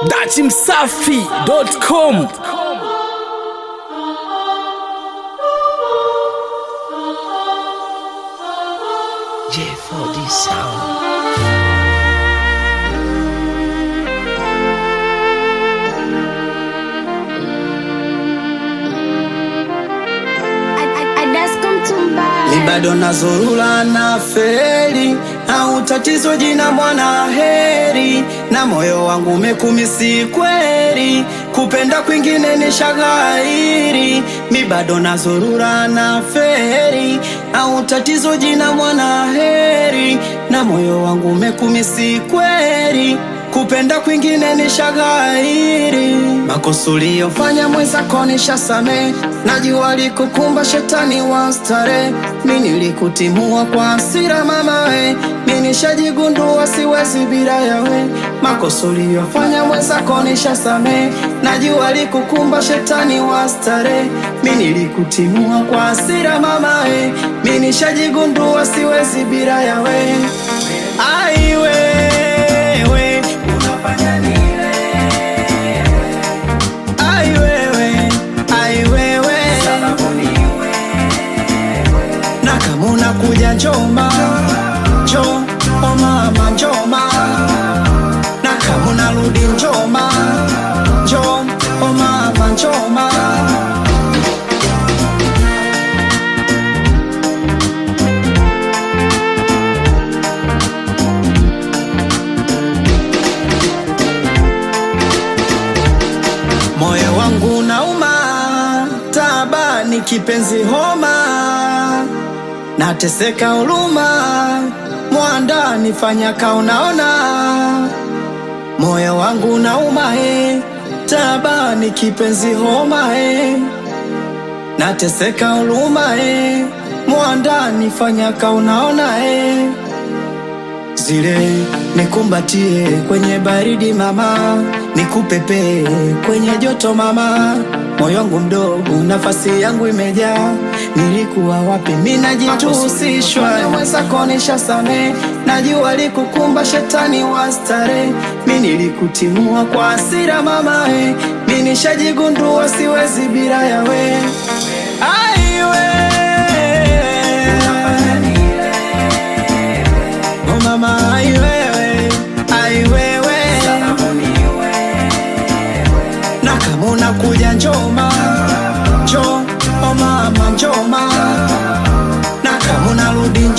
dachimsafi.com J4D Sound. Ni bado nazurula na feri au tatizo jina mwana heri na moyo wangu umekumisi kweli kupenda kwingine ni shaghairi mi bado nazurura na feri au tatizo jina mwana heri na moyo wangu umekumisi kweli kupenda kwingine ni shaghairi makosa uliyofanya mwenzako nishasame najua likukumba shetani wa stare mi nilikutimua kwa hasira mama we mi nishajigundua siwezi bila yawe makosa uliyofanya mwenzako nishasame najua likukumba shetani wa stare mi nilikutimua kwa hasira mama we mi nishajigundua siwezi bila yawe aiwewe unafanya nile Ai wewe, ai wewe, na kama unakuja njoma njo o mama njoma, na kama unarudi njoma njo o mama njoma. Moyo wangu nauma, tabani kipenzi homa, nateseka huruma, mwanda nifanya kaunaona. Moyo wangu nauma he, tabani kipenzi homa he, nateseka huruma he, mwanda nifanya kaunaona he zile nikumbatie kwenye baridi mama, nikupepee kwenye joto mama, moyo wangu mdogo, nafasi yangu imejaa. Nilikuwa wapi? mi najituhusishwa mwenzako nishasame, najua likukumba shetani wa stare, mi nilikutimua kwa hasira mama, eh, mi nishajigundua siwezi bila yawe aiwe Oh mama, ai wewe, ai wewe, na kama unakuja njoma njo, oh mama njoma, na kama unarudi